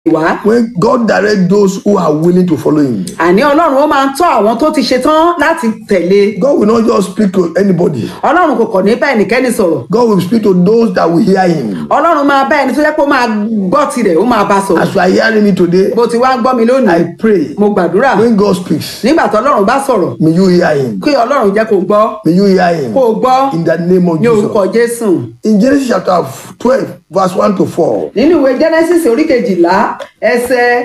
wá. When God direct those who are willing to follow Him, àní ọlọ́run ó máa ń tọ́ àwọn tó ti ṣetán láti tẹ̀lé. God will not just speak to anybody. ọlọ́run kò kàn ní bá ẹnikẹ́ni sọ̀rọ̀. God will speak to those that will hear Him. ọlọ́run máa bá ẹni tó yẹ kó máa gbọ́ tirẹ̀ ó máa bá sọ̀rọ̀. As you are hearing me today, bó ti wá gbọ́ mi lónìí I pray mo gbàdúrà when God speaks, nígbà tó ọlọ́run bá sọ̀rọ̀ may you hear Him. kí ọlọ́run jẹ́ kó gbọ́ May you hear Him. kó o gbọ́ In the name of ní orúkọ Jesus. jésù. In Genesis chapter 12, verse 1 to 4. nínú ìwé genesis orí kejìlá ẹsẹ̀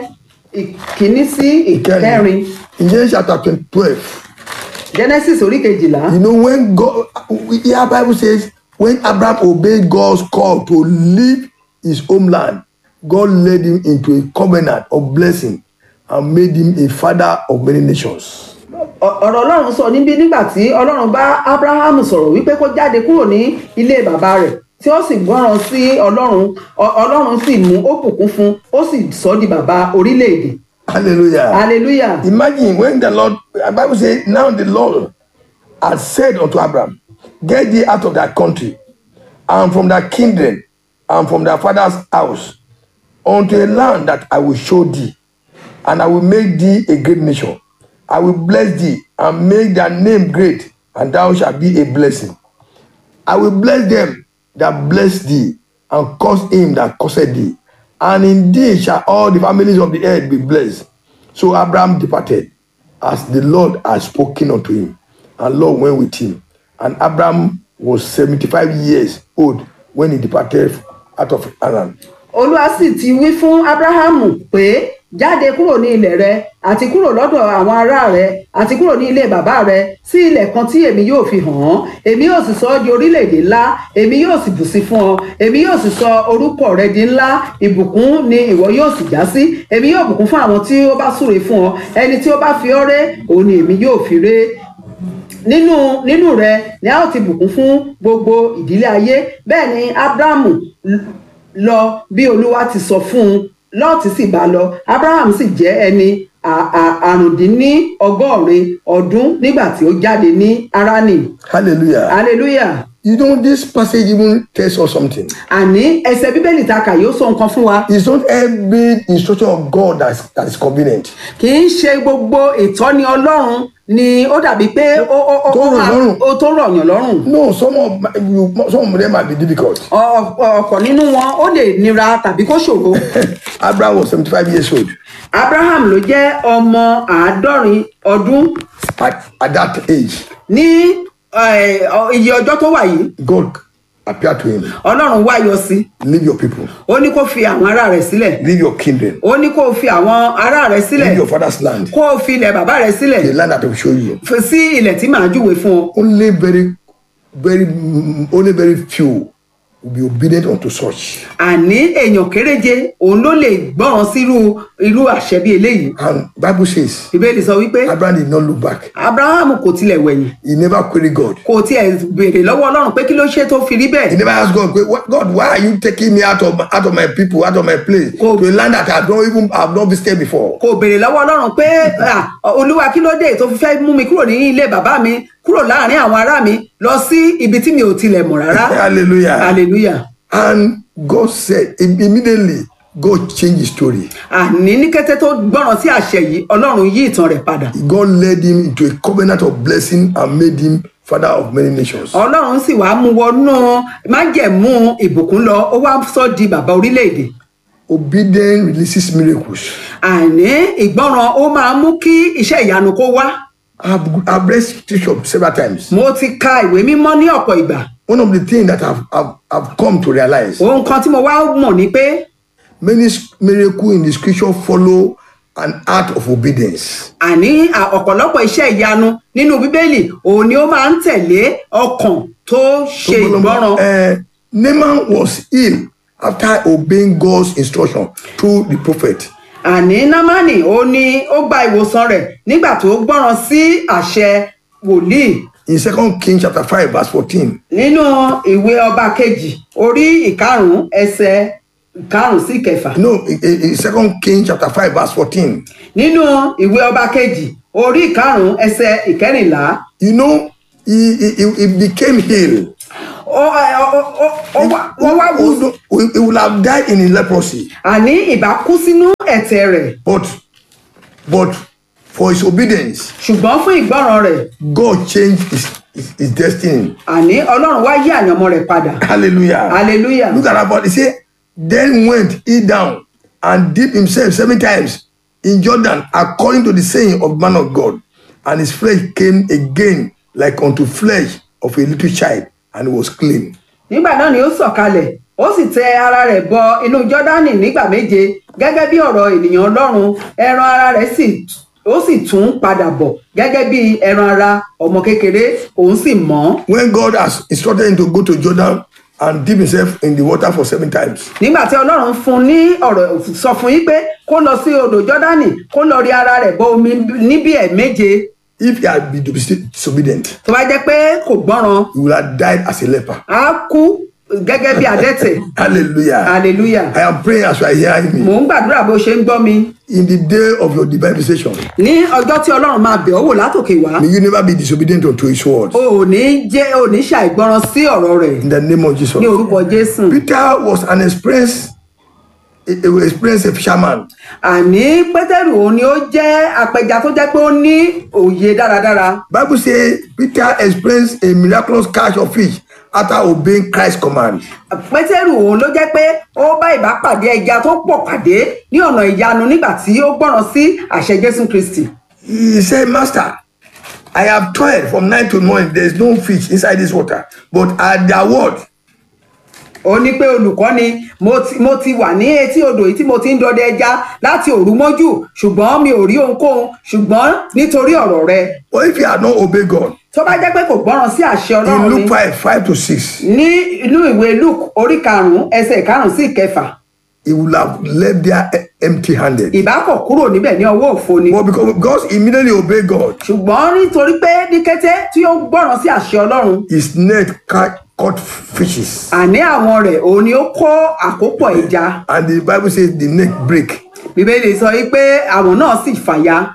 ìkíní sí ìkẹrin In Genesis chapter 12, genesis orí kejìlá you know, when God, here Bible says, when Abraham obeyed God's call to leave his homeland, God led him into a covenant of blessing and made him a father of many nations. Ọ- ọ̀rọ̀ ọlọ́run sọ níbí nígbà tí ọlọ́run bá abraham sọ̀rọ̀ wípé kó jáde kúrò ní ilé bàbá rẹ̀ tí ó sì gbọ́ràn sí ọlọ́run Ọ- ọlọ́run sì mú ó bùkún fún ó sì sọ ọ́ di bàbá orílẹ̀-èdè Hallelujah. hallelujah Imagine when the Lord, the Bible says, now the Lord had said unto Abraham, Get thee out of thy country, and from thy kindred, and from thy father's house, unto a land that I will show thee, and I will make thee a great nation. I will bless thee, and make thy name great, and thou shalt be a blessing. I will bless them that bless thee, and curse him that curseth thee. And in thee shall all the families of the earth be blessed. So Abraham departed, as the Lord had spoken unto him. And Lord went with him. And Abraham was 75 years old when he departed out of Haran. olúwa sì ti wí fún abrahamu pé jáde kúrò ní ilẹ̀ rẹ àti kúrò lọ́dọ̀ àwọn ará rẹ àti kúrò ní ilé bàbá rẹ sí ilẹ̀ kan tí èmi yóò fi hàn án èmi yóò sì sọ ọ́ di orílẹ̀-èdè ńlá èmi yóò sì bùsí fún ọ èmi yóò sì sọ orúkọ rẹ di ńlá ìbùkún ni ìwọ yóò sì já sí èmi yóò bùkún fún àwọn tí ó bá súre fún ọ ẹni tí ó bá fi ọ́ ré òun ni èmi yóò fi ré nínú nínú rẹ ni a ó ti bùkún fún gbogbo ìdílé ayé bẹ́ẹ̀ ni abrahamu l- lọ bí olúwa ti sọ fún un lọ́ọ̀tì sì bá lọ abraham sì jẹ́ ẹni à- à- àrùndínlọ́gọ́rin ọdún nígbà tí ó jáde ní harani Hallelujah. hallelujah You know, this passage even tells us something. àní ẹsẹ̀ bíbélì ta kà yóò sọ nǹkan fún wa It's not every instruction of God that's, that is convenient. kì í ṣe gbogbo ìtọ́ni ọlọ́run ni ó dàbí pé ó ó ó Tó ó rọ̀ máa- lọ́rùn. ó tó rọ̀yàn lọ́rùn No, some of, you, some of them might be difficult. Ọ- ọ- ọ̀pọ̀ nínú wọn ó lè nira tàbí kó ṣòro. Abraham was 75 years old. abraham ló jẹ́ ọmọ àádọ́rin ọdún At, at that age, ní eh, ọ- iye ọjọ́ tó wà yìí God appeared to him. ọlọ́run wá yọ sí Leave your people, ó ní kó fi àwọn ará rẹ̀ sílẹ̀ leave your kindred, ó ní kó fi àwọn ará rẹ̀ sílẹ̀ leave your father's land, kó fi ilẹ̀ bàbá rẹ̀ sílẹ̀ the land that I will show you. fi sí ilẹ̀ tí màá júwe fún ọ Only very, very, mm, only very few will be obedient unto such. àní èèyàn kéréje òun ló lè gbọ́ràn sírú irú àṣẹ bí eléyìí And Bible says ìbéèrè sọ wípé Abraham did not look back. abraham kò tilẹ̀ wẹ̀yìn He never queried God. kò tiẹ̀ béèrè lọ́wọ́ ọlọ́run pé kí ló ṣe tó fi rí bẹ́ẹ̀ He never asked God, "What- God, why are you taking me out of out of my people, out of my place, Go. to a land that I have not even I have not visited before? kò béèrè lọ́wọ́ ọlọ́run pé "Ah, olúwa kí ló dé tó fi fẹ́ mú mi kúrò ní ilé bàbá mi kúrò láàrin àwọn ará mi lọ sí ibi tí mi ò tilẹ̀ mọ̀ rárá Hallelujah. hallelujah And God said im- immediately, God changed his story. àní ní kété tó gbọ́ràn sí àṣẹ yìí ọlọ́run yí ìtàn rẹ̀ padà God led him into a covenant of blessing and made him father of many nations. ọlọ́run sì wá mú wọnú májẹ̀mú ìbùkún lọ ó wá sọ di bàbá orílẹ̀-èdè Obedience releases miracles. àní ìgbọ́ràn ó máa mú kí iṣẹ́ ìyanu kó wá I've, I've read scripture several times. mo ti ka ìwé mímọ́ ní ọ̀pọ̀ ìgbà One of the things that I've, I've, I've come to realize ohun kan tí mo wá mọ̀ ni pé many miracles in the scripture follow an act of obedience. àní à- ọ̀pọ̀lọpọ̀ iṣẹ́ ìyanu nínú bíbélì òun ni ó máa ń tẹ̀lé ọkàn tó ṣe ìgbọ́ràn Uh, Naaman was ill after obeying God's instruction through the prophet. àní námánì ó ní ó gba ìwòsàn rẹ̀ nígbà tó gbọ́ràn sí àṣẹ wòlíì In Second Kings chapter 5, verse 14, nínú ìwé ọba kejì orí ìkarùn ẹsẹ̀ ìkarùn sí ìkẹfà no, in, in in Second Kings chapter 5, verse 14, nínú ìwé ọba kejì orí ìkarùn ẹsẹ̀ ìkẹrìnlá you know, he, he, he- he became ill ó ó- ó- ó- Ó wá- wọ́n wá wù He, he would have died in his leprosy, àní ìbá kú sínú ẹ̀tẹ̀ rẹ̀ but but for his obedience, ṣùgbọ́n fún ìgbọ́ràn rẹ̀ God changed his, his, his destiny. àní ọlọ́run wá yí àyànmọ́ rẹ̀ padà Hallelujah. hallelujah Look at about it. Say, then went he down and dipped himself seven times in Jordan, according to the saying of man of God. And his flesh came again like unto flesh of a little child, and was clean. nígbà náà ni ó sọ̀kalẹ̀ ó sì tẹ ara rẹ̀ bọ inú jọ́dánì nígbà méje gẹ́gẹ́ bí ọ̀rọ̀ ènìyàn ọlọ́run ẹran ara rẹ̀ sì ó sì tún padà bọ̀ gẹ́gẹ́ bí ẹran ara ọmọ kékeré òun sì mọ́ When God has instructed him to go to Jordan and dip himself in the water for seven times, nígbà tí ọlọ́run fún ní ọ̀rọ̀ sọ fún yín pé kó lọ sí odò jọ́dánì kó lọ rí ara rẹ̀ bọ omi níbí ẹ̀ méje if he had been disobedient- disobedient, tó bá jẹ́ pé kò gbọ́ràn he would have died as a leper. á kú gẹ́gẹ́ bí adẹ́tẹ̀ Hallelujah. hallelujah I am praying as you are hearing me. mò ń gbàdúrà bó ṣe ń gbọ́ mi In the day of your divine visitation, ní ọjọ́ tí ọlọ́run máa bẹ̀ ọ́ wò látòkè wá may you never be disobedient unto his word. o ò ní jẹ́ o ò ní ṣàìgbọràn sí ọ̀rọ̀ rẹ̀ In the name of Jesus. ní orúkọ jésù Peter was an experienced, a, a experienced fisherman. àní pétérù òun ni ó jẹ́ apẹja tó jẹ́ pé ó ní òye dáradára Bible says Peter experienced a miraculous catch of fish after obeying Christ's command. pétérù òun ló jẹ́ pé ó bá ìbápàdé ẹja tó pọ̀ pàdé ní ọ̀nà ìyanu nígbà tí ó gbọ́ràn sí àṣẹ jésù kristi He said, Master, I have toiled from night to morning. There is no fish inside this water. But at their word, ó ní pé olùkọ́ni mo ti mo ti wà ní etí odò yìí tí mo ti ń dọdẹ ẹja láti òru mọ́jú ṣùgbọ́n mi ò rí ohunkóhun ṣùgbọ́n nítorí ọ̀rọ̀ rẹ or if he had not obeyed God, tó bá jẹ́ pé kò gbọ́ràn sí àṣẹ in ọlọ́run ni Luke 5, 5 to 6, ní inú ìwé luke orí karùnún ẹsẹ̀ karùnún sí ìkẹfà he would have left there empty handed. ìbákọ̀ kúrò níbẹ̀ ní ọwọ́ òfo ni But because, because he immediately obeyed God, ṣùgbọ́n nítorí pé ní kété tí ó gbọ́ràn sí àṣẹ ọlọ́run his net ca- caught fishes. àní àwọn rẹ̀ òun ni ó kó àkópọ̀ ẹja And the Bible says the net break. bíbélì sọ wípé àwọn náà sì fàya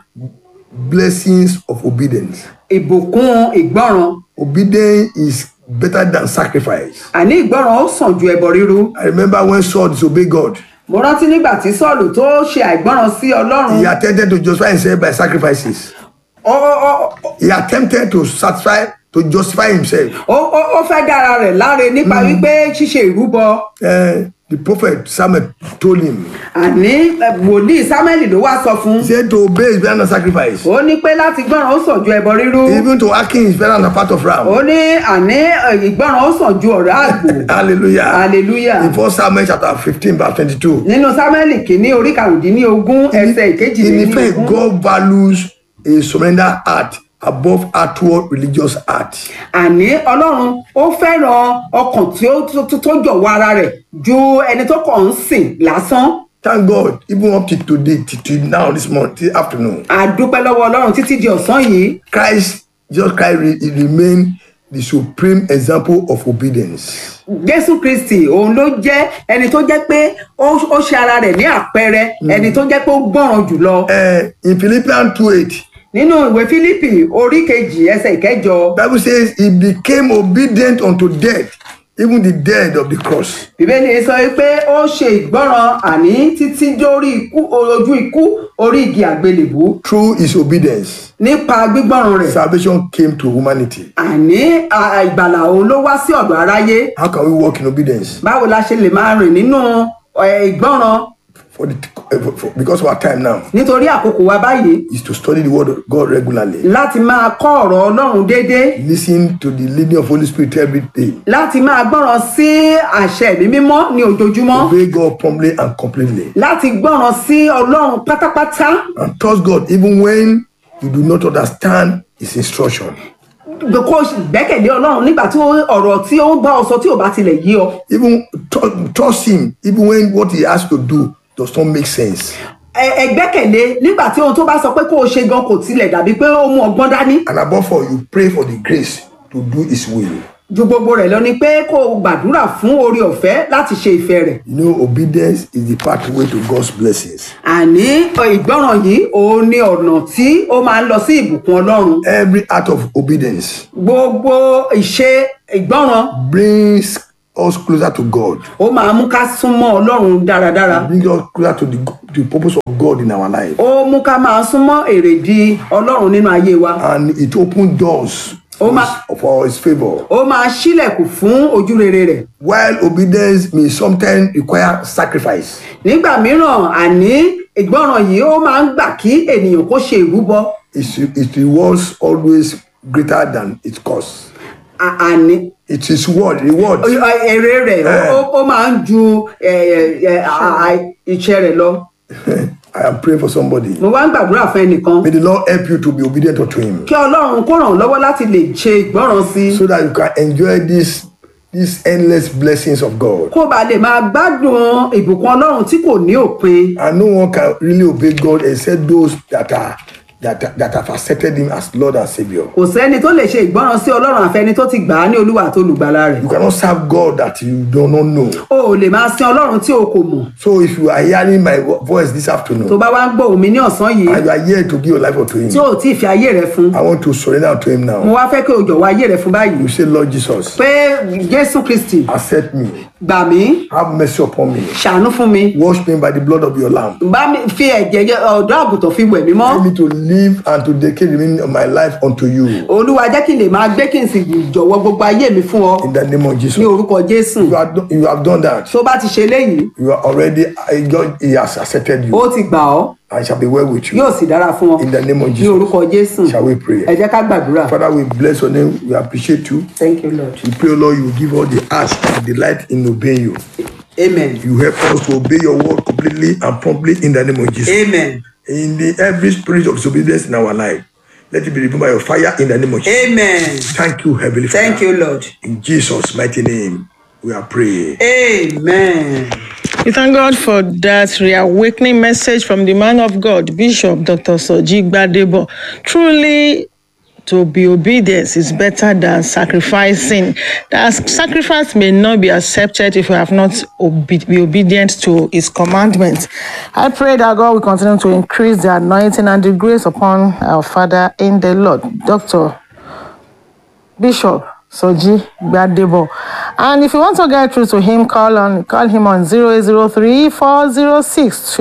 Blessings of obedience. ìbùkún ìgbọ́ràn Obedience is better than sacrifice. àní ìgbọ́ràn ó sàn ju ẹbọ ríru I remember when Saul disobeyed God, mo rántí nígbà tí sọ́ọ̀lù tó ṣe àìgbọ́ràn sí ọlọ́run he attempted to justify himself by sacrifices. ó ó- ó- He attempted to satisfy, to justify himself. ó- ó- ó fẹ́ dára rẹ̀ láre nípa wípé ṣíṣe ìrúbọ Uh, the prophet Samuel told him, àní eh, wòlíì samuel ló wá sọ fún he said to obey is better than sacrifice. ó ní pé láti gbọ́ràn ó sàn ju ẹbọ rírú Even to hearken is better than a part of ram. ó ní àní eh, ìgbọ́ràn ó sàn ju ọ̀rá àgbò Hallelujah. hallelujah In 1 Samuel chapter 15, verse 22. nínú samuel kìíní orí karùndínlógún ẹsẹ̀ In effect, ìkejìlélógún God values a surrender heart above outward religious heart. àní ọlọ́run ó fẹ́ràn ọkàn tí ó tó- tó tó jọ̀wọ́ ara rẹ̀ ju ẹni tó kàn ń sìn lásán Thank God, even up to today, till till now, this month, this afternoon, àdúpẹ́ lọ́wọ́ ọlọ́run títí di ọ̀sán yìí Christ, Jesus Christ, re- he remain the supreme example of obedience. jésù kristi òun ló jẹ́ ẹni tó jẹ́ pé ó ó ṣe ara rẹ̀ ní àpẹẹrẹ ẹni tó jẹ́ pé ó gbọ́ràn jùlọ Uh, in Philippians 2 8, nínú ìwé fílípì orí kejì ẹsẹ̀ ìkẹjọ Bible says he became obedient unto death, even the death of the cross. bíbélì sọ pé ó ṣe ìgbọ́ràn àní títí dórí ikú ojú ikú orí igi àgbélébú Through his obedience, nípa gbígbọ́ràn rẹ̀ salvation came to humanity. àní à- ìgbàlà òun ló wá sí ọ̀dọ̀ aráyé How can we walk in obedience? báwo la ṣe lè máa rìn nínú ẹ̀, ìgbọ́ràn For the, for, for, because of our time now, nítorí àkókò wa báyìí is to study the word of God regularly. láti máa kọ́ ọ̀rọ̀ ọlọ́run déédéé Listen to the leading of Holy Spirit every day. láti máa gbọ́ràn sí àṣẹ ẹ̀mí mímọ́ ní ojoojúmọ́ Obey God promptly and completely. láti gbọ́ràn sí ọlọ́run pátápátá And trust God even when you do not understand his instruction. kó o gbẹ́kẹ̀lé ọlọ́run nígbà tí ó- ọ̀rọ̀ tí ó ń bá ọ sọ tí ò bá tilẹ̀ yí ọ Even tru- trust him even when what he has to do does not make sense. Ẹ- ẹ gbẹ́kẹ̀lé nígbà tí ohun tó bá sọ pé kó o ṣe gan kò tilẹ̀ dàbí pé ó mú ọgbọ́n dání And above all, you pray for the grace to do his will. ju gbogbo rẹ̀ lọ ni pé kó o gbàdúrà fún oore ọ̀fẹ́ láti ṣe ìfẹ́ rẹ̀ You know, obedience is the pathway to God's blessings. àní ọ, ìgbọ́ràn yìí òun ni ọ̀nà tí ó máa ń lọ sí ìbùkún ọlọ́run Every act of obedience gbogbo ìṣe ìgbọ́ràn brings us closer to God, ó máa mú ká súnmọ́ ọlọ́run dáradára bring us closer to the, the purpose of God in our life. ó mú ká máa súnmọ́ èrèdí ọlọ́run nínú ayé wa And it opened doors Ó máa- for His favor. ó máa ṣílẹ̀kùn fún ojú rere rẹ̀ While obedience may sometimes require sacrifice, nígbà mìíràn àní ìgbọràn yìí ó máa ń gbà kí ènìyàn kó ṣe ìrúbọ its, its rewards always greater than its cost. À- àní It is reward, reward. èrè rẹ̀ Eh. ó- ó máa ń ju ẹ, ẹ, à- à- iṣẹ́ rẹ̀ lọ I am praying for somebody. mo wá ń gbàdúrà fún ẹnìkan May the Lord help you to be obedient unto Him, kí ọlọ́run kó ràn ọ́ lọ́wọ́ láti lè ṣe ìgbọràn sí i so that you can enjoy these these endless blessings of God. kó ba lè máa gbádùn ìbùkún ọlọ́run tí kò ní òpin And no one can really obey God except those that are that, are- that have accepted Him as Lord and Savior. kò sẹ́ni tó lè ṣe ìgbọràn sí ọlọ́run àfẹni tó ti gbà á ní olúwa àti olùgbàlà rẹ̀ You cannot serve God that you do not know. o ò lè máa sin ọlọ́run tí o kò mọ̀ So if you are hearing my vo- voice this tó afternoon bá wá ń gbọ́ òmí ní ọ̀sán yìí and you are here to give your life unto tí Him, o ò tí ì fi ayé rẹ fún I want to surrender to Him mo now. wá fẹ́ kí o jọ̀wọ́ ayé rẹ fún báyìí You say, Lord Jesus, pé jésù kristi accept me, gbà mí have mercy upon me, ṣàánú fún mi wash me by the blood of your Lamb. bá mi fi ẹ̀jẹ̀ yẹ- ọ̀dọ́ àgùntàn fi wẹ̀ mí mọ́ Help me to live and to dedicate the remaining of my life unto you. olúwa jẹ́ kí n lè máa gbé kí n sì jọ̀wọ́ gbogbo ayé mi fún ọ In the name of ní Jesus. orúkọ jésù You have, done, you have done that. tó bá ti ṣe léyìí You are already, uh, God He has accepted you. ó ti gbà ọ́ and shall be well with you. yóò sì dára fún ọ In the name of ní Jesus. orúkọ jésù Shall we pray? ẹ jẹ́ ká gbàdúrà Father, we bless your name. We appreciate you. thank you lord We pray, Lord, you will give all the heart and delight in obeying you. amen You help us to obey your word completely and promptly in the name of Jesus. amen In the every spirit of disobedience in our life, let it be removed by your fire in the name of Jesus. amen Thank you, Heavenly Father. thank you lord In Jesus' mighty name, we are praying. amen. We thank God for that reawakening message from the man of God, Bishop Dr. Soji Gbadebo. Truly, to be obedient is better than sacrificing. That sacrifice may not be accepted if we have not obe- be obedient to his commandments. I pray that God will continue to increase the anointing and the grace upon our Father in the Lord. Dr. Bishop Soji Gbadebo. And if you want to get through to him, call on call him on 0803 406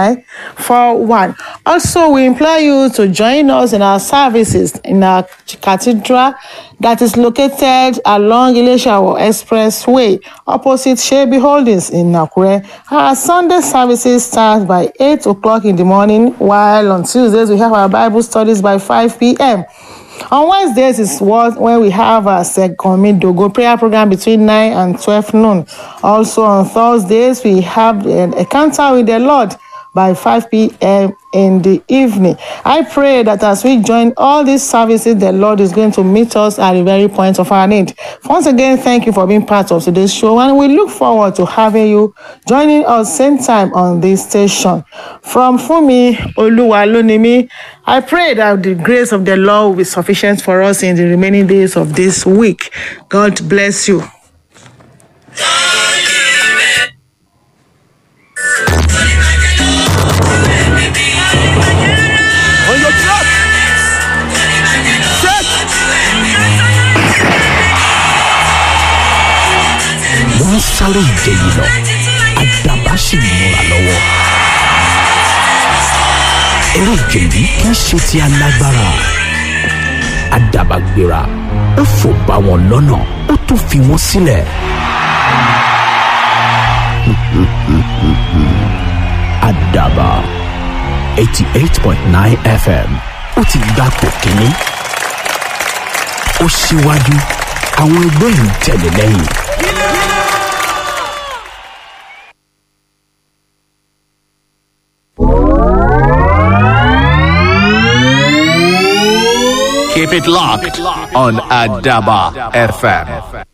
2941. Also, we implore you to join us in our services in our cathedral that is located along Ileshawo Expressway, opposite Shebi Holdings in Nakure. Our Sunday services start by 8 o'clock in the morning, while on Tuesdays we have our Bible studies by 5 p.m. On Wednesdays is what when we have our second Dogo prayer program between 9 and 12 noon. Also on Thursdays, we have an encounter with the Lord by 5 p.m. in the evening. I pray that as we join all these services, the Lord is going to meet us at the very point of our need. Once again, thank you for being part of today's show, and we look forward to having you joining us same time on this station. From Fumi Oluwalunimi, I pray that the grace of the Lord will be sufficient for us in the remaining days of this week. God bless you. On your track. Set. wọ́n ń sáré ìje yìí lọ àdàbà sì ń múra lọ́wọ́. eré ìje yìí kì í ṣe ti alágbára àdàbà gbéra ó fò bá wọn lọ́nà ó tún fi wọ́n sílẹ̀. àdàbà eighty eight point nine fm ó ti gbà pò kínní ó síwájú àwọn ẹgbẹ́ ń tẹ̀lé lẹ́yìn. Keep it locked on Adaba FM.